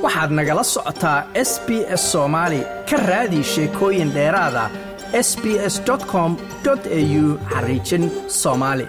waxaad nagala socotaa s b s soomaali ka raadi sheekooyin dheeraada s b s com au xariijin soomaali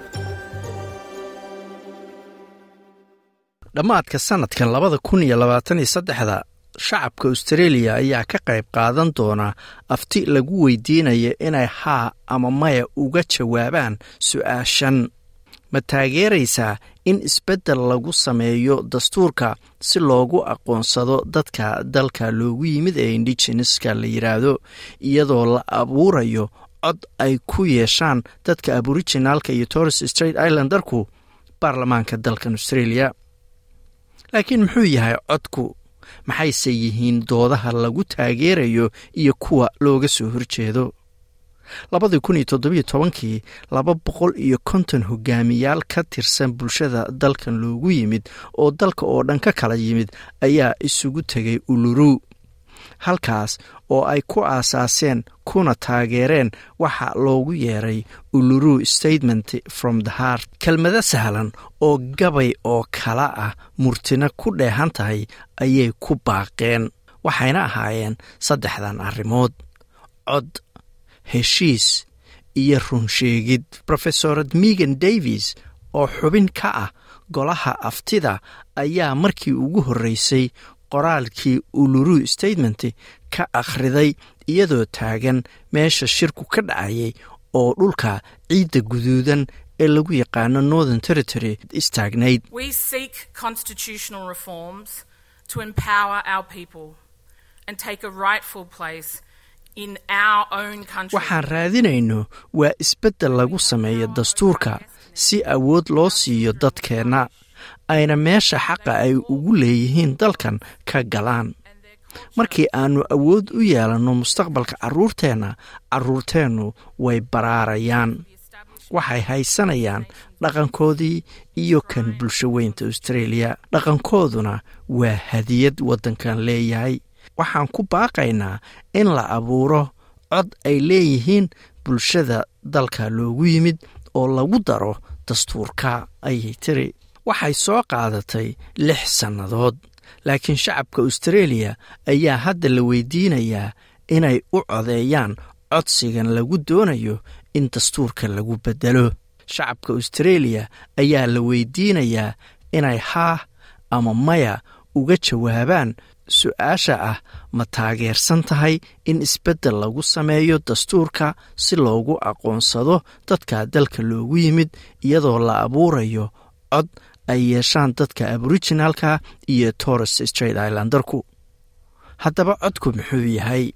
dhammaadka sannadkan labada kun iyo labaatan iyo saddexda shacabka austareeliya ayaa ka qayb qaadan doona afti lagu weydiinaya inay haa ama maya uga jawaabaan su'aashan ma taageeraysaa in isbeddel lagu sameeyo dastuurka si loogu aqoonsado dadka dalka loogu yimid ee indigeneska la yidhaahdo iyadoo la abuurayo cod ay ku yeeshaan dadka aboriginaalka iyo torres straight islandarku baarlamaanka dalkan australia laakiin muxuu yahay codku maxayse yihiin doodaha lagu taageerayo iyo kuwa looga soo horjeedo labadii kun iyo toddobiyo tobankii laba boqol iyo konton hogaamiyaal ka tirsan bulshada dalkan loogu yimid oo dalka oo dhan ka kala yimid ayaa isugu tegay uluru halkaas oo ay ku aasaaseen kuna taageereen waxa loogu yeeray uluru statement from the heart kelmado sahlan oo gabay oo kala ah murtina ku dheehan tahay ayay ku baaqeen waxayna ahaayeen saddexdan arrimood cod heshiis iyo runsheegid rofesorad megan davis oo xubin ka ah golaha aftida ayaa markii ugu horreysay qoraalkii uluru statement ka akhriday iyadoo taagan meesha shirku ka dhacayay oo dhulka ciidda guduudan ee lagu yaqaano northern territory istaagnayd waxaan raadinayno waa isbeddel lagu sameeyo dastuurka si awood loo siiyo dadkeenna ayna meesha xaqa ay ugu leeyihiin dalkan ka galaan markii aannu awood u yeelanno mustaqbalka carruurteenna carruurteennu way baraarayaan waxay haysanayaan dhaqankoodii iyo kan bulsho weynta austareeliya dhaqankooduna waa hadiyad waddankan leeyahay waxaan ku baaqaynaa in la abuuro cod ay leeyihiin bulshada dalka loogu yimid oo lagu daro dastuurka ayay tiri waxay soo qaadatay lix sannadood laakiin shacabka austareeliya ayaa hadda la weydiinayaa inay u codeeyaan codsigan lagu doonayo in dastuurka lagu beddelo shacabka austareeliya ayaa la weydiinayaa inay haa ama maya uga jawaabaan su-aasha ah ma taageersan tahay in isbeddel lagu sameeyo dastuurka si loogu aqoonsado dadka dalka loogu yimid iyadoo la abuurayo cod ay yeeshaan dadka aboriginalka iyo torres straight islandarku haddaba codku muxuu yahay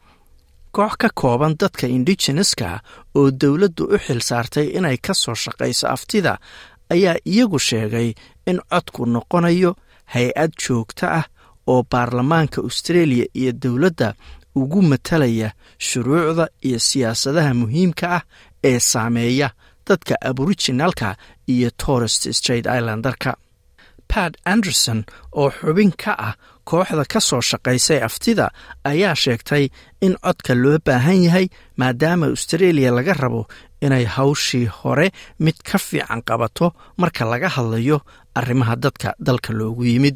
koox ka kooban dadka indigeneska oo dowladdu u xil saartay inay ka soo shaqayso aftida ayaa iyagu sheegay in codku noqonayo hay-ad joogto ah oo baarlamaanka australia iyo dowladda ugu matalaya shuruucda iyo siyaasadaha muhiimka ah ee saameeya dadka aboriginalka iyo torres straight islandarka pat anderson oo xubin ka ah kooxda ka soo shaqaysay aftida ayaa sheegtay in codka loo baahan yahay maadaama australia laga rabo inay hawshii hore mid ka fiican qabato marka laga hadlayo arrimaha dadka dalka loogu yimid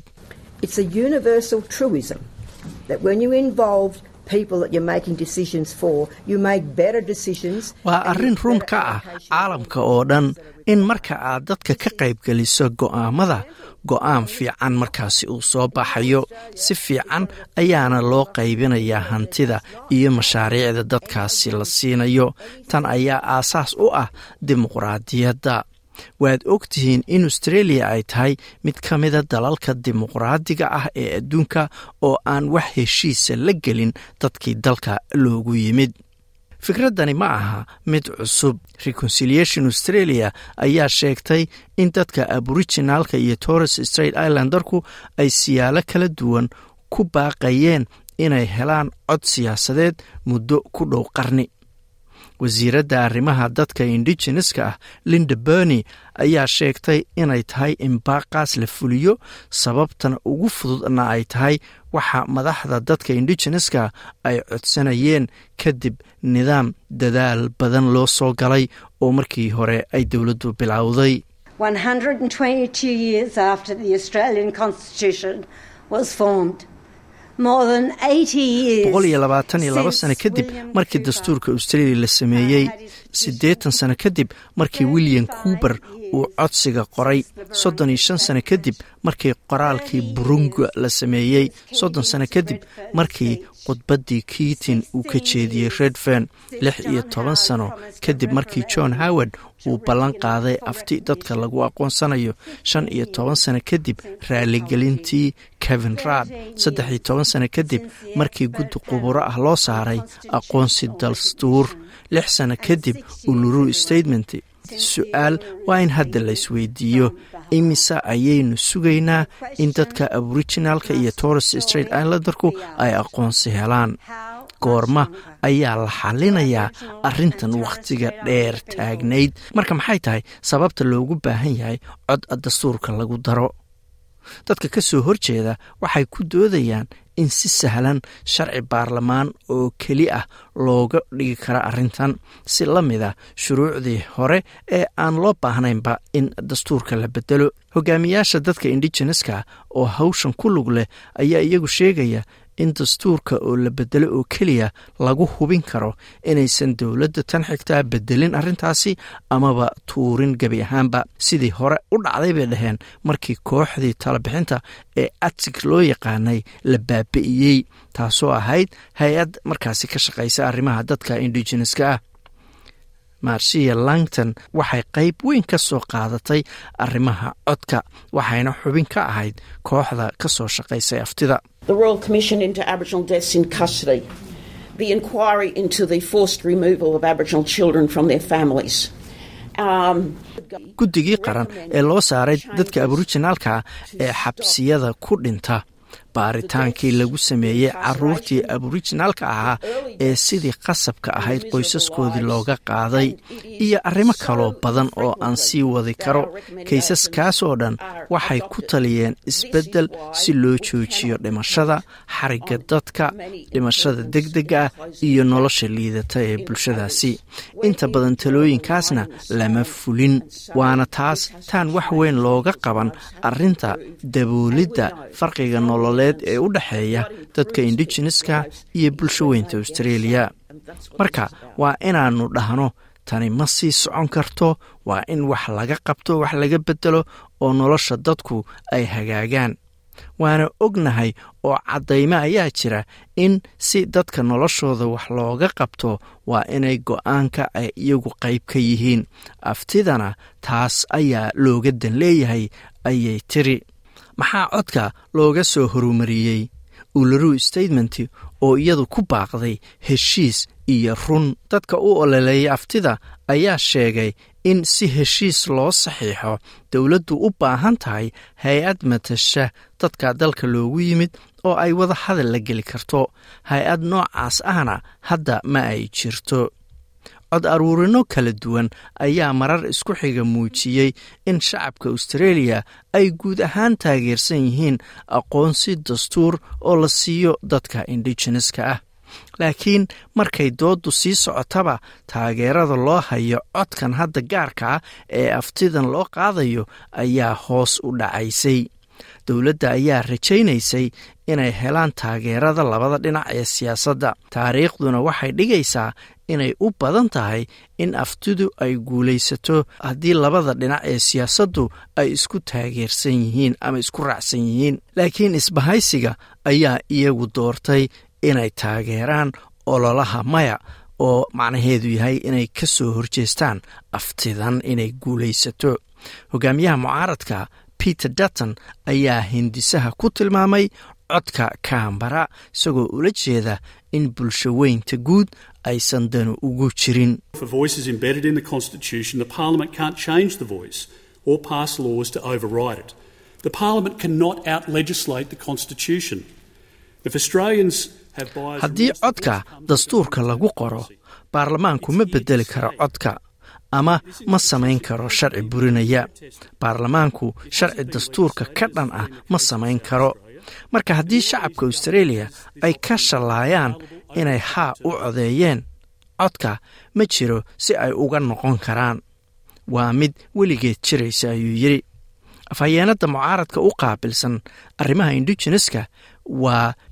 waa arrin run ka ah caalamka oo dhan in marka aad dadka ka qaybgeliso go'aamada go'aan fiican markaasi uu soo baxayo si fiican ayaana loo qaybinayaa hantida iyo mashaariicda dadkaasi la siinayo tan ayaa aasaas u ah dimuqraadiyadda waad og tihiin in australia ay tahay mid ka mida dalalka dimuqraadiga ah ee adduunka oo aan wax heshiisa la gelin dadkii dalka loogu yimid fikraddani ma aha mid cusub reconciliation australia ayaa sheegtay in dadka aboriginalka iyo torres straight islandarku ay siyaalo kala duwan ku baaqayeen inay helaan cod siyaasadeed muddo ku dhow qarni wasiiradda arrimaha dadka indigeneska ah linda berny ayaa sheegtay inay tahay in baaqaas la fuliyo sababtana ugu fududna ay tahay waxa madaxda dadka indigeneska ay codsanayeen kadib nidaam dadaal badan loo soo galay oo markii hore ay dowladdu bilowday boqol iyo labaatan iyo laba sano kadib markii dastuurka australia la sameeyey siddeetan sano kadib markii william cuuber uu codsiga qoray soddon iyo shan sano kadib markii qoraalkii burunga la sameeyey soddon sano kadib markii khudbaddii kiitin uu ka jeediyey redfern lix iyo toban sano kadib markii john howard uu ballan qaaday afti dadka lagu aqoonsanayo shan iyo toban sano kadib raaligelintii kevin raad saddex iyo toban sano kadib markii guddi quburo ah loo saaray aqoonsi dastuur lix sano kadib uluru statement su-aal waa in hadda la isweydiiyo imise ayaynu sugaynaa in dadka aboriginalka iyo torres straight islandarku ay aqoonsi helaan goorma ayaa la xalinayaa arrintan wakhtiga dheer taagnayd marka maxay tahay sababta loogu baahan yahay cod dastuurka lagu daro dadka ka soo horjeeda waxay ku doodayaan in si sahlan sharci baarlamaan oo keli ah looga dhigi kara arrintan si la mid a shuruucdii hore ee aan loo baahnaynba in dastuurka la bedelo hogaamiyaasha dadka indigeneska oo hawshan ku lug leh ayaa iyagu sheegaya in dastuurka oo la bedelo oo keliya lagu hubin karo inaysan dowladda tan xigtaa bedelin arrintaasi amaba tuurin gebi ahaanba sidii hore u dhacday bay dhaheen markii kooxdii talabixinta ee atig loo yaqaanay la baabi'iyey taasoo ahayd hay-ad markaasi ka shaqaysa arrimaha dadka indigeneska ah marsiya langton waxay qayb weyn ka soo qaadatay arrimaha codka waxayna xubin ka ahayd kooxda ka soo shaqaysay aftida The Royal Commission into Aboriginal Deaths in Custody, the inquiry into the forced removal of Aboriginal children from their families. guddigii qaran ee loo saaray dadka aborijinaalka ee xabsiyada ku dhinta baaritaankii lagu sameeyey caruurtii aborijinaalka ahaa ee sidii qasabka ahayd qoysaskoodii looga qaaday iyo arrimo kaloo badan oo aan sii wadi karo kaysaskaas oo dhan waxay ku taliyeen isbeddel si loo joojiyo dhimashada xarigga dadka dhimashada degdega ah iyo nolosha liidata ee bulshadaasi inta badan talooyinkaasna lama fulin waana taas taan wax weyn looga qaban arrinta daboolidda farqiga nololeed ee u dhexeeya dadka indigeneska iyo bulsho weynta australia marka waa inaannu dhahno tani ma sii socon karto waa in wax laga qabto wax laga bedelo oo nolosha dadku ay hagaagaan waana ognahay oo caddaymo ayaa jira in si dadka noloshooda wax looga qabto waa inay go-aanka ay iyagu qayb ka yihiin aftidana taas ayaa looga dan leeyahay ayay tiri maxaa codka looga soo horumariyey ularu statement oo iyadu ku baaqday heshiis iyo run dadka u ololeeya aftida ayaa sheegay in si heshiis loo saxiixo dowladdu u baahan tahay hay-ad matasha dadka dalka loogu yimid oo ay wada hadal la geli karto hay-ad noocaas ahna hadda ma ay jirto cod aruurino kala duwan ayaa marar isku xiga muujiyey in shacabka australia ay guud ahaan taageersan yihiin aqoonsi dastuur oo la siiyo dadka indigeneska ah laakiin markay dooddu sii socotaba taageerada loo hayo codkan hadda gaarka ah ee aftidan loo qaadayo ayaa hoos u dhacaysay dowladda ayaa rajaynaysay inay helaan taageerada labada dhinac ee siyaasadda taariikhduna waxay dhigaysaa inay u badan tahay in aftidu ay guulaysato haddii labada dhinac ee siyaasaddu ay isku taageersan yihiin ama isku raacsan yihiin laakiin isbahaysiga ayaa iyagu doortay inay taageeraan ololaha maya oo macnaheedu yahay inay ka soo horjeestaan aftidan inay guulaysato hogaamiyaha mucaaradka peter dutton ayaa hindisaha ku tilmaamay codka kambara isagoo ula jeeda in bulsho weynta guud aysan danu ugu jirin haddii codka dastuurka lagu qoro baarlamaanku ma bedeli karo codka ama ma samayn karo sharci burinaya baarlamaanku sharci dastuurka ka dhan ah ma samayn karo marka haddii shacabka australia ay ka shallaayaan inay haa u codeeyeen codka ma jiro si ay uga noqon karaan waa mid weligeed jiraysa ayuu yidhi afhayeenadda mucaaradka u qaabilsan arrimaha indigeneska waa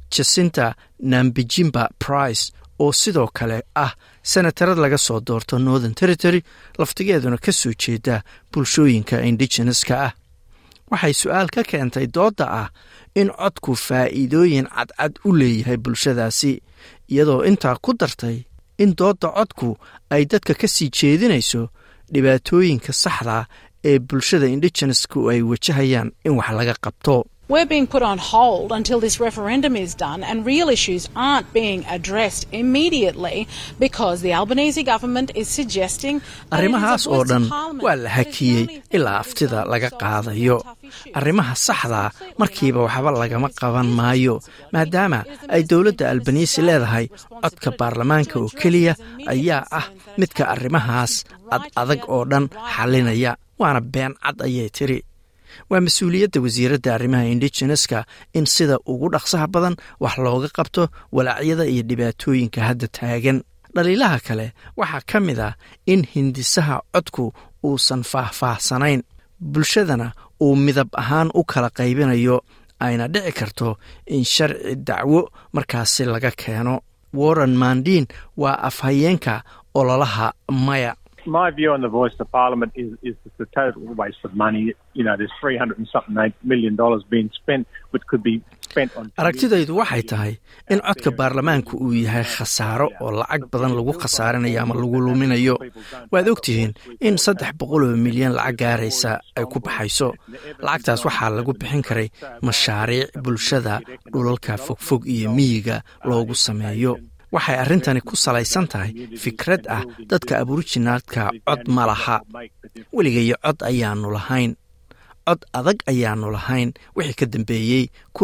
jasinta nambijimba price oo sidoo kale ah senatarad laga soo doorto northern territory laftigeeduna ka soo jeeda bulshooyinka indigeneska ah waxay su-aal ka keentay doodda ah in codku faa'iidooyin cadcad u leeyahay bulshadaasi iyadoo intaa ku dartay in doodda codku ay dadka ka sii jeedinayso dhibaatooyinka saxda ee bulshada indigenesku ay wajahayaan in wax laga qabto We're being put on hold until this referendum is done, and real issues aren't being addressed immediately because the Albanese government is suggesting. arrimahaas oo dhan waa la hakiyey ilaa aftida laga qaadayo arrimaha saxdaa markiiba waxba lagama qaban maayo maadaama ay dowladda albanisi leedahay codka baarlamaanka oo keliya ayaa ah midka arrimahaas ad adag oo dhan xalinaya waana been cad ayay tiri waa mas-uuliyadda wasiiradda arrimaha indigeneska in sida ugu dhaqsaha badan wax looga qabto walaacyada iyo dhibaatooyinka hadda taagan dhaliilaha kale waxaa ka mid ah in hindisaha codku uusan faahfaahsanayn bulshadana uu midab ahaan u kala qaybinayo ayna dhici karto in sharci dacwo markaasi laga keeno warren mandin waa afhayeenka ololaha maya my view on the voice of parliament is, is it's a total waste of money. You know, there's three hundred and something eight million dollars being spent, which could be spent on. aragtidaydu waxay tahay in codka baarlamaanku uu yahay khasaaro oo lacag badan lagu khasaarinayo ama lagu luminayo waad ogtihiin in saddex boqol oo milyan lacag gaaraysa ay ku baxayso lacagtaas waxaa lagu bixin karay mashaariic bulshada dhulalka fogfog iyo miyiga loogu sameeyo waxay arrintani ku salaysan tahay fikrad ah dadka aborijinaalka cod ma laha weligayo cod ayaanu lahayn cod adag ayaanu lahayn wixii ka dambeeyey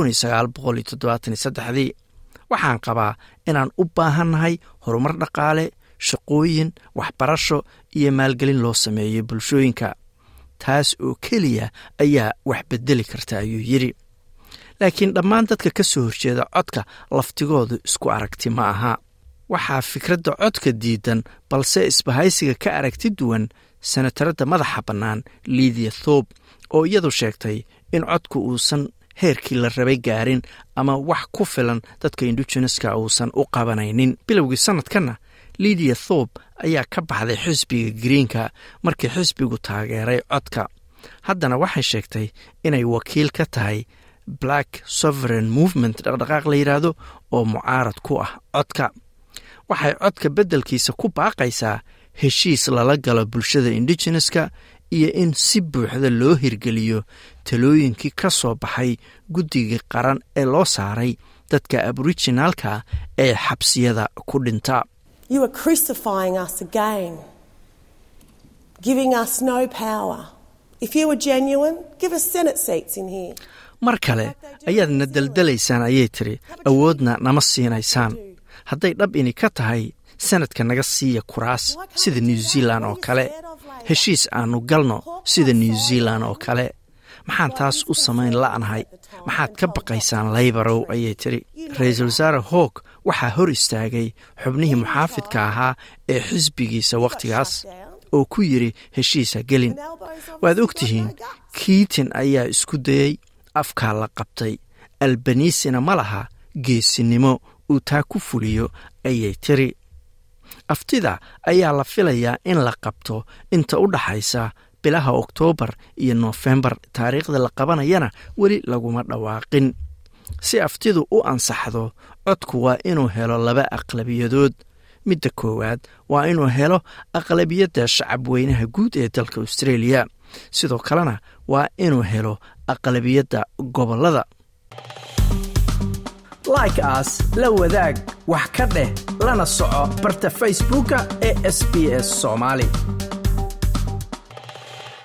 dii waxaan qabaa inaan u baahannahay horumar dhaqaale shaqooyin waxbarasho iyo maalgelin loo sameeyo bulshooyinka taas oo keliya ayaa wax bedeli karta ayuu yidhi laakiin dhammaan dadka ka soo horjeeda codka laftigoodu isku aragti ma aha waxaa fikradda codka diidan balse isbahaysiga ka aragti duwan senataradda madaxa bannaan lidia thoob oo iyadu sheegtay in codku uusan heerkii la rabay gaarin ama wax ku filan dadka indigeneska uusan u qabanaynin bilowgii sannadkanna lidia thoob ayaa ka baxday xisbiga greenka markii xisbigu taageeray codka haddana waxay sheegtay inay wakiil ka tahay black sovereign movement dhaqdhaqaaq la yidhaahdo oo mucaarad ku ah codka waxay codka beddelkiisa ku baaqaysaa heshiis lala galo bulshada indigeneska iyo in si buuxda loo hirgeliyo talooyinkii ka soo baxay guddigii qaran ee loo saaray dadka aborijinaalka ee xabsiyada ku dhinta You are crucifying us again, giving us no power. If you were genuine, give us Senate seats in here. mar kale ayaadna deldelaysaan ayay tiri awoodna nama siinaysaan hadday dhab ini ka tahay sanadka naga siiya kuraas sida new zealan oo kale heshiis aannu galno sida new zealan oo kale maxaan taas u samayn la'nahay maxaad ka baqaysaan laybarow ayay tiri ra-iisul wasaare hoog waxaa hor istaagay xubnihii muxaafidka ahaa ee xisbigiisa wakhtigaas oo ku yidhi heshiisa gelin waad og tihiin kiitin ayaa isku dayey afkaa la qabtay albanisina ma laha geesinimo uu taa ku fuliyo ayay tiri aftida ayaa la filayaa in la qabto inta u dhaxaysa bilaha oktoobar iyo noofembar taariikhda la qabanayana weli laguma dhawaaqin si aftidu u ansaxdo codku waa inuu helo laba aqlabiyadood midda koowaad waa inuu helo aqlabiyadda shacab weynaha guud ee dalka australia sidoo kalena waa inuu helo aqlabiyadda gobollada like aas la wadaag wax ka dheh lana soco barta facebooka ee sb s soomaali